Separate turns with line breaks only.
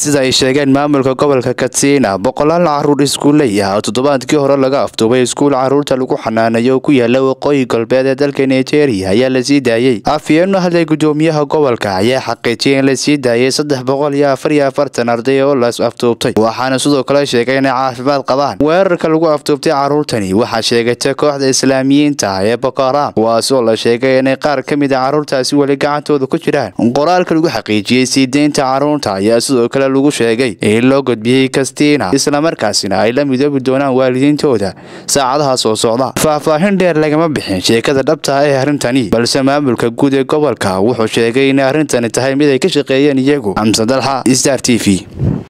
sida ay sheegeen maamulka gobolka katsina boqolaal caruur iskuuley ah oo toddobaadkii hore laga afduubay iskuul caruurta lagu xanaanayo oo ku yaala waqooyi galbeed ee dalka nigeria ayaa la sii daayey afyeeno hadlay gudoomiyaha gobolka ayaa xaqiijiyay in la sii daayay saddex boqol iyo afar iyo afartan arday oo las afduubtay waxaana sidoo kale sheegay inay caafimaad qabaan weerarka lagu afduubtay caruurtani waxaa sheegatay kooxda islaamiyiinta ah ee boko haram kuwaas oo la sheegay inay qaar ka mid a caruurtaasi weli gacantooda ku jiraan qoraalka lagu xaqiijiyey sii deynta caruurta ayaa sidoo kale lagu sheegay in loo gudbiyey kastina islamarkaasina ay la midoobi doonaan waalidiintooda saacadaha soo socda faahfaahin dheer lagama bixin sheekada dhabta ah ee arrintani balse maamulka guud ee gobolka wuxuu sheegay in arrintani tahay mid ay ka shaqeeyeen iyagu xamse dalxa star t v